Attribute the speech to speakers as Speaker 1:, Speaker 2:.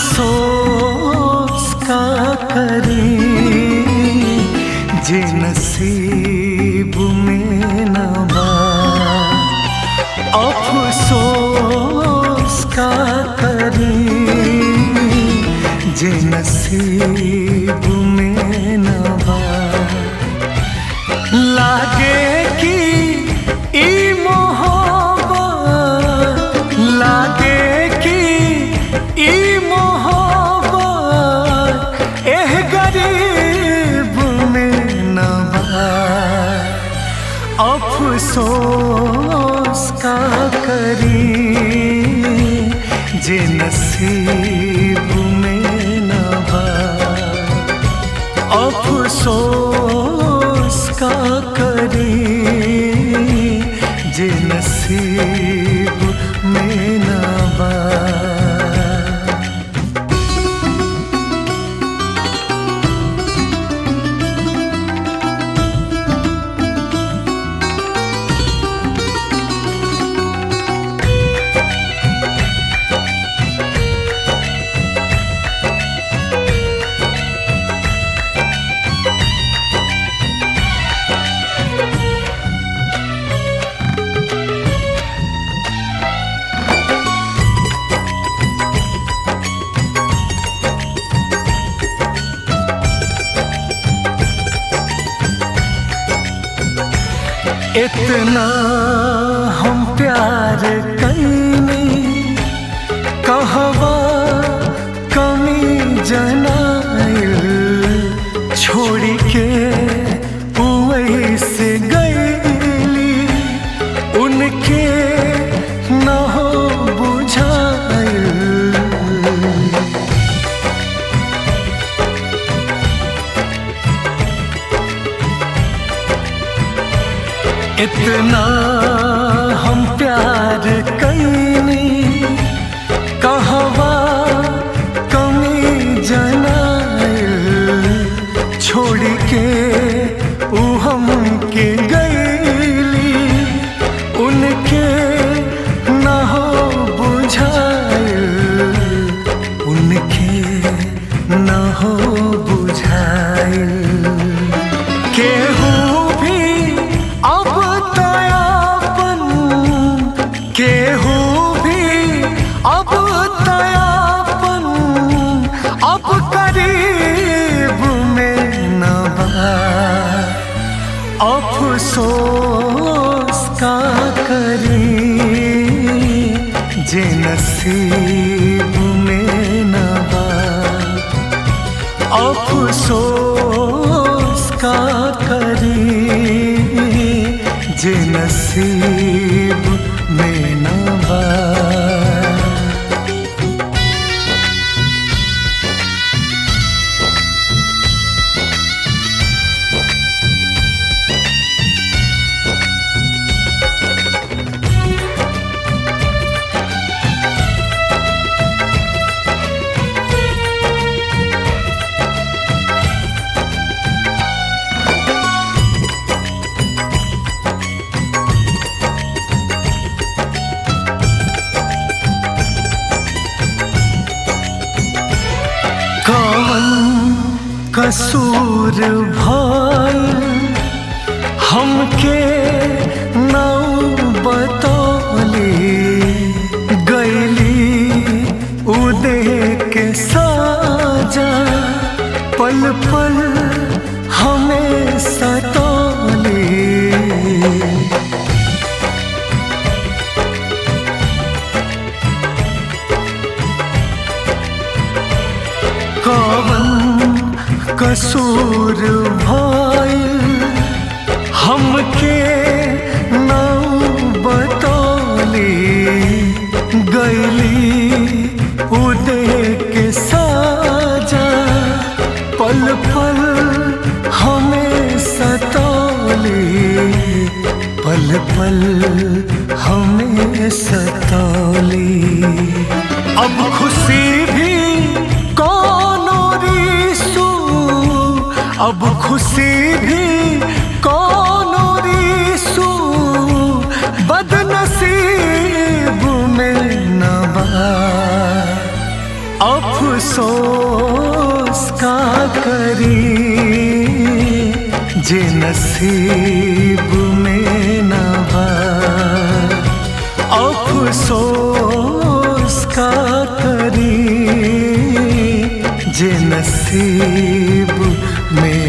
Speaker 1: अफसोस का करी जे नसीब में न बा अफसोस का करी जे नसीब में न बा लागे कि ई मोहब्बत लागे कि ई मोहब्बत एह गरीब में न बा अफसोस का करी जे नसीब में न बा अफसोस का करी जे नसीब में न बा इतना हम प्यार कैनी कहवा कमी जनाइल छोड़ के वही से गईली उनके न हो बुझाइल इतना हम प्यार कैनी कहवा कमी जनाइल छोड़ के ऊ हमके गईली उनके न हो बुझाइल उनके न हो बुझाइल केहू भी अब तयापन केहू भी अब तयापन अब करीब में न बा अफसोस का करी जे नसीब में न बा अफसोस का करी जे नसीब में न बा कौन कसूर भइल हमके नौ बतौली गैली उदे के साजा पल पल हमें सतौली कवन कसूर भइल हमके नौ बतौली गैली उदे के साजा पल पल हमें सतौली पल पल हमें सतौली अब खुशी भी कौनो रिसू अब खुशी भी कौनो रिसू बदनसीब में न बा अफसोस का करी जे नसीब में न बा अफसोस का करी जे नसीब में